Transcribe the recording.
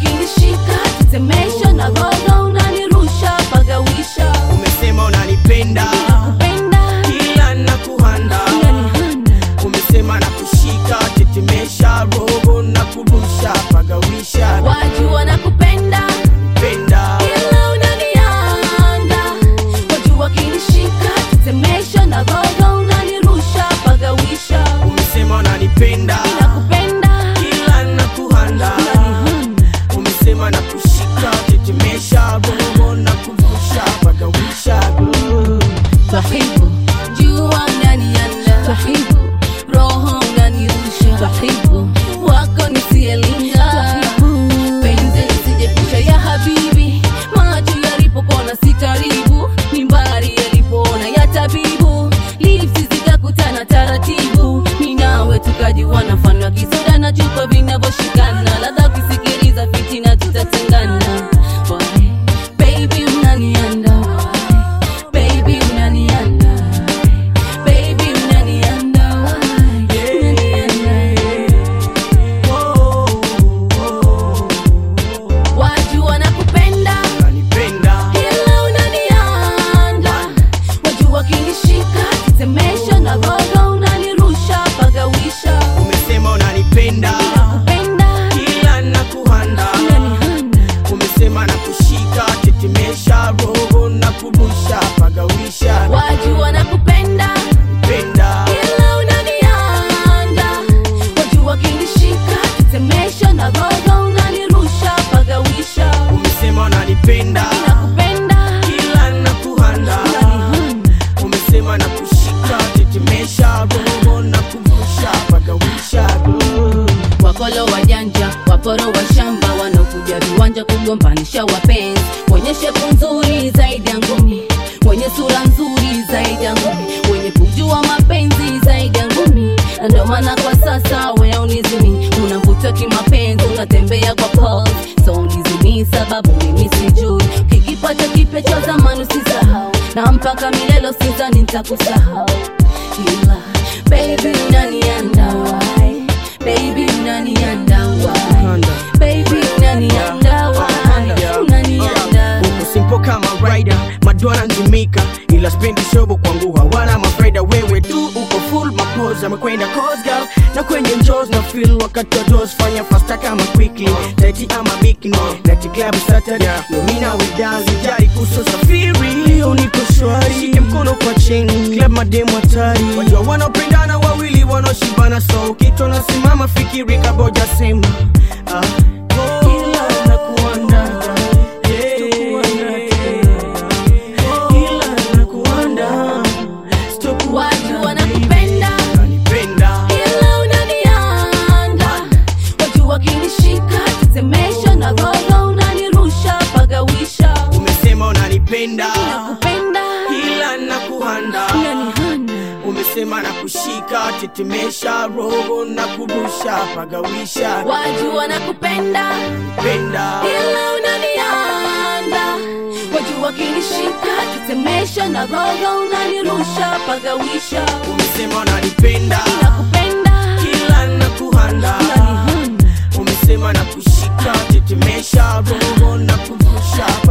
kinishika tetemesha na roho unanirusha pagawisha umesema unanipenda kupenda kila nakuhanda unanihanda umesema na kushika tetemesha roho na kurusha pagawisha wajua nakupenda penda ila unanianda wajua kinishika tetemesha na roho unanirusha pagawisha umesema unanipenda nakupenda kila nakuhanda unanihanda umesema na kushika tetemesha roho na kurusha pagawisha twahibu jua unanianda twahibu roho unanirusha twahibu wako nisielinga penzi lisijepusha ya habibi macho yalipopona si karibu mimbari yalipoona ya tabibu lipsi zikakutana taratibu minawe tukajiwana mfano wa kisoda na chupa vinavyoshikana ladha kusikiliza fitina tutatengana Why? baby unanianda Why? baby unanianda baby unanianda Why? unanianda wajua nakupenda unanipenda ila unanianda wajua kinishika tetemesha na roho unanirusha pagawisha umesema unanipenda kupenda kila nakuhanda unanihanda umesema na kushika tetemesha roho na kurusha pagawisha wajua nakupenda penda ila unanianda wajua kinishika tetemesha na roho unanirusha pagawisha umesema unanipenda nakupenda kila nakuhanda unanihanda umesema na kushika tetemesha roho na kurusha pagawisha wakolo wajanja waporo wa shamba wanaokuja viwanja kugombanisha wapenzi wenye shepu nzuri zaidi ya ngumi wenye sura nzuri zaidi ya ngumi wenye kujua mapenzi zaidi ya ngumi na ndio maana kwa sasa weaunizimi unavutwa kimapenzi unatembea kwa pose so unizimi sababu mimi sijui kikipata kipya cha zamani usisahau na mpaka milelo sizani nitakusahau ila baby unanianda why baby unanianda why baby unanianda why unanianda Uko simple kama rider madwana nzimika ila spendi shobo kwangu hawana mafaida wewe tu uko full mapoza amekwenda cause girl na kwenye njos na feel wakati wa dos fanya fasta kama quickly taiti ama bikini nati club saturday no mina we dance jari kuso safiri leo niko shwari shike mkono kwa cheni club mademu hatari wajua wanaopendana wawili wanaoshibana so kitu nasimama fikiri kaboja sema ah, ila nakuanda watu wanakupenda Unanipenda, ila unanianda wajua kinishika tetemesha na roho unanirusha pagawisha umesema unanipenda nakupenda ila nakuhanda unanihanda umesema na kushika tetemesha roho na kurusha pagawisha watu wanakupenda penda ila unanianda wajua kinishika tetemesha na roho unanirusha pagawisha umesema unanipenda nakupenda ila nakuhanda unanihanda umesema na kushika tetemesha roho na kurusha